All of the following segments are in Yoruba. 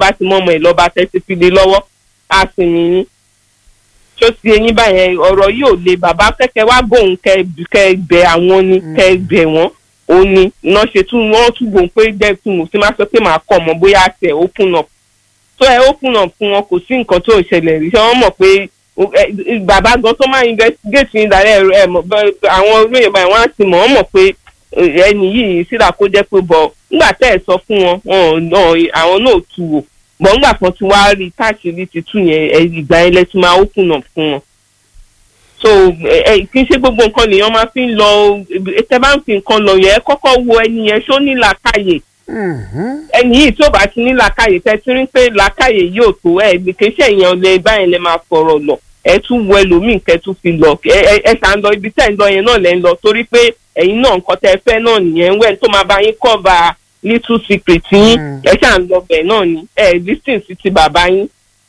bá ti mọ́ ọmọ ẹ̀ lọ́ba tẹ́tí fi lé lọ́wọ́ á sì yín tó ti eyín báyẹn ọ̀rọ̀ yóò le bàbá kẹ́kẹ́ wá bóun kẹ́ bẹ àwọn ni kẹ́ bẹ wọ́n ó ní iná ṣe tún wọ́n tún gbòun pé jẹ́ kí mo ti máa sọ pé màá kọ́ ọmọ bóyá tẹ̀ open up tó ẹ open up fún wọn kò sí nǹkan tó ìṣẹ̀lẹ̀ rí ṣé wọ́n mọ̀ pé bàbá gan tó máa investigate ní ìdálẹ́ ẹ mọ̀ àwọn olóyè báyìí wọ́n á ti mọ̀ wọ́n mọ̀ pé ẹni yìí síra kó jẹ́ pé bọ̀ nígbà tẹ́ ẹ sọ fún wọn àwọn náà tu wò bọ̀ nígbà kan tí wàá rí káàkiri ti tú yẹn ìgbà yẹn lẹ́tí máa open up fún wọn so kì í ṣe gbogbo nǹkan lèèyàn máa fi ń lọ tẹ bá ń fi nǹkan lọ yẹn kọ́kọ́ wo ẹni yẹn ṣó ní làákàyè ẹni yìí tó bá ti ní làákàyè tẹ ti rí pé làákàyè yóò tó ẹ kì í ṣe èèyàn lè báyìí lè máa fọ̀rọ̀ lọ ẹ tún wo ẹlòmíì kẹ tún fi lọ ẹ ẹ ṣà ń lọ ibi tẹ́ ń lọ yẹn náà lẹ́ ń lọ torí pé ẹ̀yin náà nǹkan tẹ́ fẹ́ náà nìyẹn wẹ́n tó máa bá yín kọ́ bá little secret yín ẹ ṣà ń lọ bẹ̀ náà ni ẹ listen sí ti bàbá yín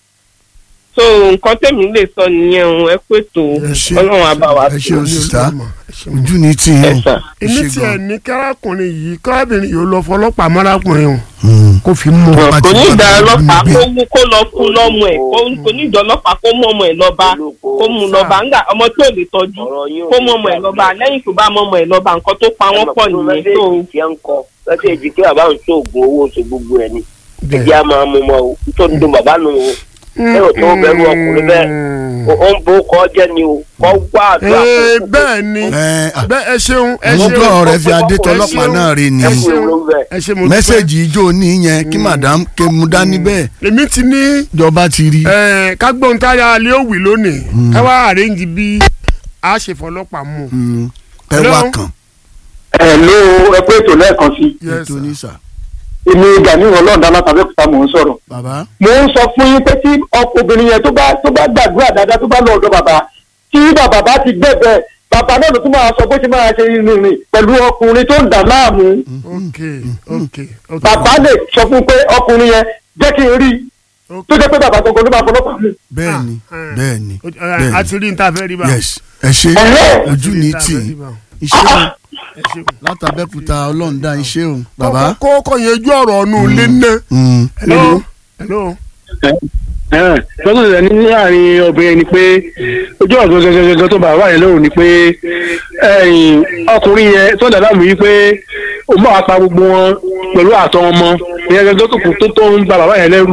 so nǹkan tẹ̀mí lè sọ nìyẹn o ẹ pé tó ọlọ́run àbáwá ẹ ṣe òṣìṣà ojú ni tí yẹn o. èmi tiẹ̀ ní kárakùnrin yìí kárábìnrin yìí ó lọ fọlọ́pàá mọ́rákùnrin o kó fi mú un. kò ní ìdá ọlọ́pàá kó mú kó lọ fún lọ́mọ ẹ̀ kò ní ìdá ọlọ́pàá kó mú ọmọ ẹ̀ lọ́ba kó mú lọ́ba ńgbà ọmọ tí ò lè tọ́jú kó mú ọmọ ẹ̀ lọ́ba lẹ́yìn tó bá mú ọmọ ẹ̀ lọ́ba nǹkan tó pa wọ́n pọ̀ nìyẹn tó. lọ́sẹ̀ èjì kí bàbá ń ṣoògùn owó oṣù gbogbo ẹ̀ ni ẹ̀jẹ̀ á máa mú mọ́ o nítorí tó bàbá nù o ẹ ò tó bẹ̀rù ọkùnrin bẹ́ẹ̀ ó ń bó kọ́ jẹ́ ni o kọ́ wá àdúrà ee bẹ́ẹ̀ ni bẹ́ẹ̀ ẹ ṣeun ẹ ṣeun àwọn ọgọ́ rẹ fi adé tọlọ́pàá náà rí ni ẹ ṣeun ẹ ṣe mo dúpẹ́. mẹ́sẹ̀gì ijó ní yẹn kí madam ké mu dání bẹ́ẹ̀ èmi ti ní ìjọba ti rí. ẹ kágbóhùn táyà alẹ́ òwì lónìí ká wá àrẹ́ǹjì bí a ṣe fọlọ́pàá mú. ẹ wá kàn. ẹ ló ẹ pé ètò lẹ́ẹ̀kan sí Yes, ètò sir. ní sà. èmi gani ọlọ́ọ̀dá látàbẹ́kúta mò ń sọ̀rọ̀ bàbá mo ń sọ fún yín pé tí ọkọ obìnrin yẹn tó bá tó bá gbàdúrà dáadáa tó bá lọ ọ̀dọ̀ bàbá tí bàbá bá ti gbẹ̀bẹ̀ bàbá náà ló tún máa sọ bó ṣe máa ṣe rìnrìn pẹ̀lú ọkùnrin tó ń dà láàmú ok ok ok. bàbá lè sọ fún pé ọkùnrin yẹn jẹ́ kí n rí tó jẹ́ pé bàbá gbogbo ló máa fọlọ́pàá mú. bẹ́ẹ̀ ni Ah, bẹ́ẹ̀ ni a bẹ́ẹ̀ ti rí níta fẹ́ rí bá. ni yes ẹ ṣe Ẹ̀hẹ́. ojú ní tì í iṣẹ́ o látàbẹ́kúta ọlọ́run dá iṣẹ́ o bàbá. kó kó yanjú ọ̀rọ̀ ọ̀nù ilé náà. Mm. hello hello. sọ́dọ̀ rẹ̀ ní láàrin obìnrin ni pé ojú ọ̀dọ́ gẹ́gẹ́gẹ́ tó bá wà yẹn lóhùn ni pé ẹ̀yìn ọkùnrin yẹn tó dàda mú yìí pé ó máa pa gbogbo wọn pẹ̀lú àtọ ọmọ ìyẹn gẹ́gẹ́ tó kù tó tó ń ba bàbá yẹn lẹ́rù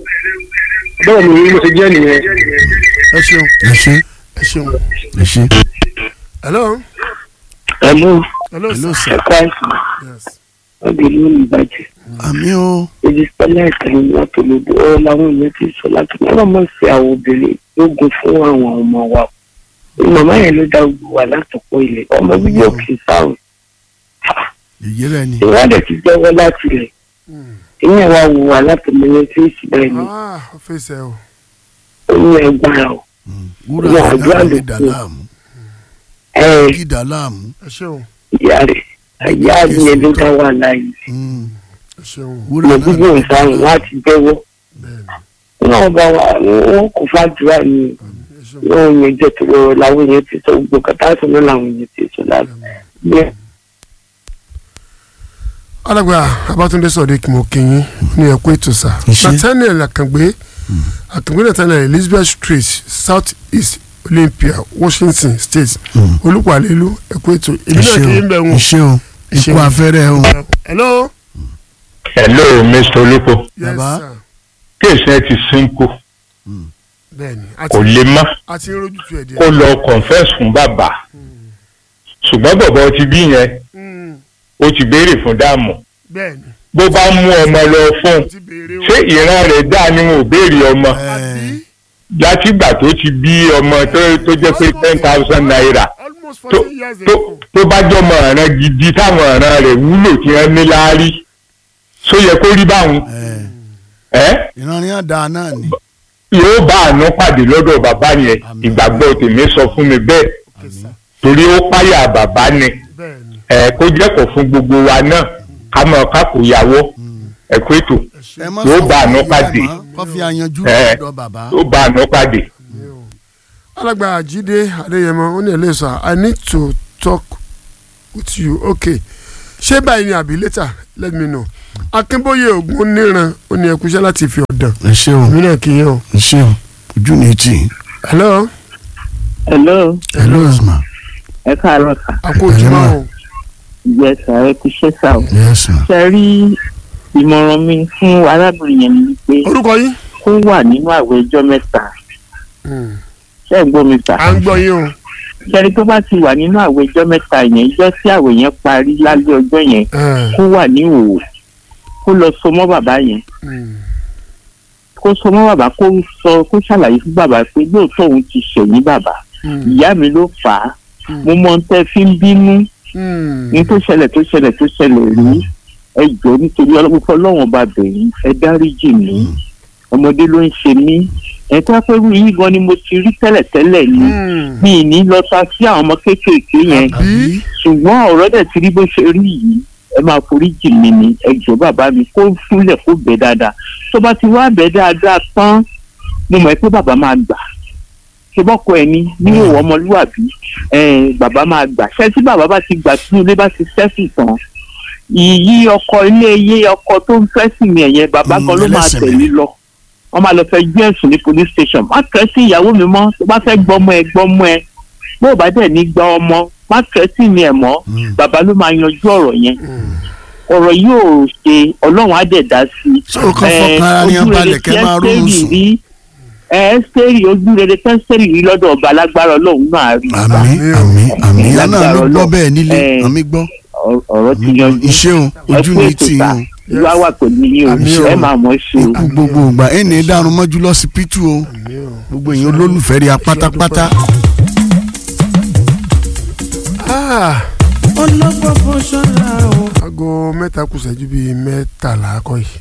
bẹ́ẹ̀ ni mo ti jẹ́ nìyẹn. ẹ ṣeun ẹ ṣe ẹ ṣeun. ẹ ṣe. hello ẹ̀lú hello hello sir. sir. ẹ̀ka ẹ̀sìn yes. ọ̀gbìn ló ń bàjẹ́ àmì o èyí sọlá ìkànnì látòlódò ọ làwọn èèyàn ti sọ láti ní ọlọmọ sí àwọn obìnrin lógun fún àwọn ọmọ wa màmá yẹn ló dá gbogbo wa látọpọ ilẹ̀ ọmọ bíbí òkè sáwọn èyí rẹ ni. ìwádìí ti jẹ́wọ́ láti rẹ̀ ìyẹn wa wò wá látọmọlẹ tí ó sì bẹ́ẹ̀ ni ah ó fèsì ẹ o. ó ní ẹgbàá o wúrà Ìyá àgbà àdúrà lè ló dà kù. láàmú ẹ kí dà láàmú. ẹ ṣeun ìyá rẹ̀ ìyá mi yẹn ló dá wà láàyè Mm. ẹ ṣeun wúrà ọmọ náà bíbí lè dà òǹfààní láàmú. láti jẹ́wọ́ bẹ́ẹ̀ni náà bá wa wọn kò fàdúrà ni ẹ ṣeun. náà yẹn jẹ́ tó lọ làwọn èèyàn ti sọ gbogbo kàtà sọ náà làwọn èèyàn ti sọ láti bẹ́ẹ̀. alàgbà abatunde sọdẹ mo kìyìn ní ẹkú ètò sá Ìṣe. nathaniel akàngbé akàngbé nathaniel elizabeth street south east olympia washington state olùpàlélú ẹkú ètò èmi náà kì í bẹ̀ wọ́n. iṣẹ́ o Ìṣe ikú o. afẹ́rẹ́ o. hello. hello mr olùkọ yes Bàbá. sir kéèsì ẹ ti sínkù bẹ́ẹ̀ni kò lè mọ́ a ti ń rojú tu ẹ̀ díẹ̀. kó lọ confess fún bàbá ṣùgbọ́n bọ̀bọ̀ ti bí yẹn Mm, ó ti béèrè fún dáàmú bẹ́ẹ̀ni bó bá mú ọmọ lọ fún ó ti béèrè o. ṣé ìran rẹ̀ dá ni wọn ò béèrè ọmọ àbí látìgbà tó ti bí ọmọ tó tó jẹ́ pé ten thousand naira almost tó fourteen years tó ago. tó bá jọmọ ọ̀ràn gidi táwọn ọ̀ràn rẹ̀ wúlò tí wọ́n ní láárí só yẹ kó rí báwọn ẹ́ ìrànlẹ́ àdá náà ni. yóò bá àánú pàdé lọ́dọ̀ bàbá yẹn Àmín. ìgbàgbọ́ tèmi sọ fún mi bẹ́ẹ̀ Okay, sir. torí ó páyà bàbá ni bẹ́ẹ̀ni ẹ kó jẹ́kọ̀ fún gbogbo wa náà ká mọ̀ ká kò yàwó ẹ kó ètò ẹ ṣe ẹ má Yóò sọ bá àánú fún ìyá pàdé. ẹ̀ mọ́, kó fi àyànjú Ẹ. lọ́dọ̀ bàbá. ó bá àánú pàdé. ní o. alàgbà jíde adéyẹmọ ó ní ẹlẹ́yìn sọ i need to talk with you okay ṣé báyìí ni àbí later let me know akínbóyè ògún níran ó ní ẹkúṣẹ́ láti fi ọ̀dàn ẹ ṣeun èmi náà kì í hàn. ẹ ṣeun ojú ni tì í. hello hello hello ma ẹ káàárọ̀ sà àkójúmọ́ o yẹ sà ẹ kú iṣẹ́ sà o yes ma ṣe rí ìmọ̀ràn mi fún arábìnrin yẹn ni pé orúkọ yín. kó wà nínú àwẹ̀ ọjọ́ mẹ́ta ṣé ẹ gbọ́ mi sà à ń gbọ́ yín o. ṣẹ́ni tó bá ti wà nínú àwẹ̀ ọjọ́ mẹ́ta yẹn ìjọ tí àwẹ̀ yẹn parí lálẹ́ ọjọ́ yẹn kó wà ní òwò kó lọ so mọ́ bàbá yẹn kó so mọ́ bàbá kó sọ kó ṣàlàyé fún bàbá pé lóòótọ́ òun ti ṣẹ̀yìn bàbá ìyá mi ló fà á mo mọ ohun tẹ́ fi ń bínú ní tó ṣẹlẹ̀ tó ṣẹlẹ̀ tó ṣẹlẹ̀ rí ẹ jọ nítorí ọlọ́pàá ọlọ́wọ́n ọba bẹ̀yìn ẹ dáríjì mí ọmọdé ló ń ṣe mí ẹ tó pẹ́rú yìí gan ni mo ti rí tẹ́lẹ̀tẹ́lẹ̀ ni mi ì ní lọ ta sí àwọn ọmọ kéékèèké yẹn ṣùgbọ́n ọ̀rọ̀ dẹ̀ ti rí bó ṣe rí yìí ẹ máa forí jì mí ni ẹ jọ bàbá mi kó fúnlẹ̀ kó bẹ̀ dáadáa tó bá ti wá bẹ̀ dáadáa tán mo mọ̀ pé bàbá máa gbà ṣe bọ́kọ ẹ̀ ní ní ìwọ ọmọlúwàbí ẹ bàbá máa gbà ṣé tí bàbá bá ti gbà tí ilé bá ti sẹ́sì tán ìyí ọkọ ilé iye ọkọ tó ń fẹ́ sí mi ẹ̀yẹn bàbá Mm, kan ló máa ẹlẹ́sìn tẹ̀lé lọ wọ́n máa lọ fẹ́ gbé ẹ̀sùn ní police station má kẹ́ sí ìyàwó mi mọ́ tó bá fẹ́ gbọ́mọ ẹ gbọ́mọ ẹ bó o bá dẹ̀ ní gba ọmọ má kẹ́ sí mi ẹ̀ mọ́ Mm. bàbá ló máa yanjú ọ̀rọ̀ yẹn ọ̀rọ̀ yóò ṣe ọlọ́run á dẹ̀ dá sí i So, kán fọkàn ara ní ojú rere abalẹ̀ tí kẹ́ máa ronú Ẹ́sítérì sùn. rí ẹ́sítérì ojú rere tí ẹ́sítérì rí lọ́dọ̀ ọba alágbára ọlọ́run náà rí àmì àmì àmì ìyá náà ló Lágbára gbọ́ Ọlọ́run. bẹ́ẹ̀ nílé Eh. àmì gbọ́ Ọ- ọ̀rọ̀ ti yanjú ìṣeun ojú ẹ ni kú tì í ètò o ta ìwà wà pẹ̀lú yín Àmì o o. ẹ máa mọ̀ ọ́ ṣe o. ikú gbogbo ìgbà ẹni dàrún mọ́jú lọ́sibítù o gbogbo èèyàn olólùfẹ́ rí a pátápátá Ah. aago mẹ́ta kù ṣẹ́jú bíi mẹ́tàlá kọ́ yìí.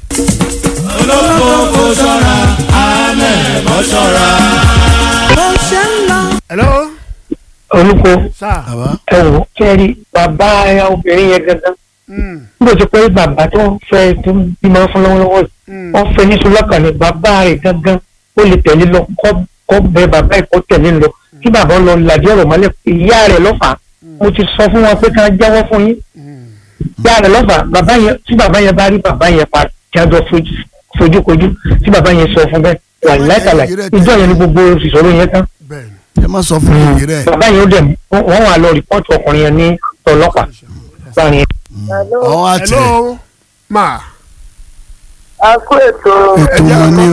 hello. olùkọ́ sáà. bàbá ẹ wò kẹ́rì bàbá obìnrin yẹn gangan Mm, nígbà tó pé bàbá tó ń fẹ́ tó ń bímọ fún lọ́wọ́lọ́wọ́ yìí mm. wọ́n fẹ́ ní sọlọ́kàn ní bàbá rẹ̀ gangan ó lè tẹ̀lé lọ kọ́ kọ́ bẹ bàbá ẹ̀ kọ́ tẹ̀lé lọ kí bàbá lọ làdí ọ̀rọ̀ mọ́lẹ̀ ìyá rẹ̀ lọ́fà mo ti sọ fún wọn pé ká jáwọ́ fún yín ìyá rẹ̀ lọ́fà bàbá yẹn tí bàbá yẹn bá rí bàbá yẹn pa kí a jọ fojú- fojúkojú tí bàbá yẹn sọ fún bẹ́ẹ̀ wà láìkàlà ìjọ yẹn ni gbogbo ìṣòro yẹn tán bẹ́ẹ̀ni. ẹ má sọ fún òye rẹ bàbá yẹn ó dẹ̀ wọ́n wà lọ rìpọ́ọ̀tù ọkùnrin yẹn ní ọlọ́pàá láàrin ọwọ́ àtẹ hello. ma. a kó ètò ètò wọn ní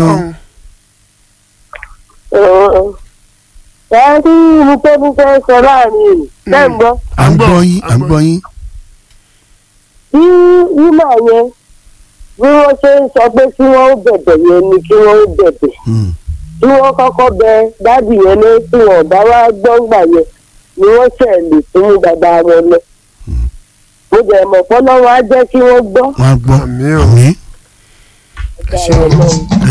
o ẹ rí búkẹ́búkẹ́ sọ láàrin ìlú bẹ́ẹ̀ ń gbọ́ à ń gbọ́ yín à ń gbọ́ yín bí wúmà yẹn bí wọ́n ṣe ń sọ pé kí wọ́n ó bẹ̀bẹ̀ yẹn ni kí wọ́n ó bẹ̀bẹ̀ Mm. tí wọ́n kọ́kọ́ bẹ dádì yẹn ní tí wọ́n bá wá gbọ́ngbà yẹn ni wọ́n ṣẹ̀ lè fún bàbá wọn lọ. mo jẹ́ mọ̀ pọ́nlọ́wọ́ á jẹ́ kí wọ́n gbọ́. wọn á gbọ́ Àmín o. àmì ẹ ṣeun ẹ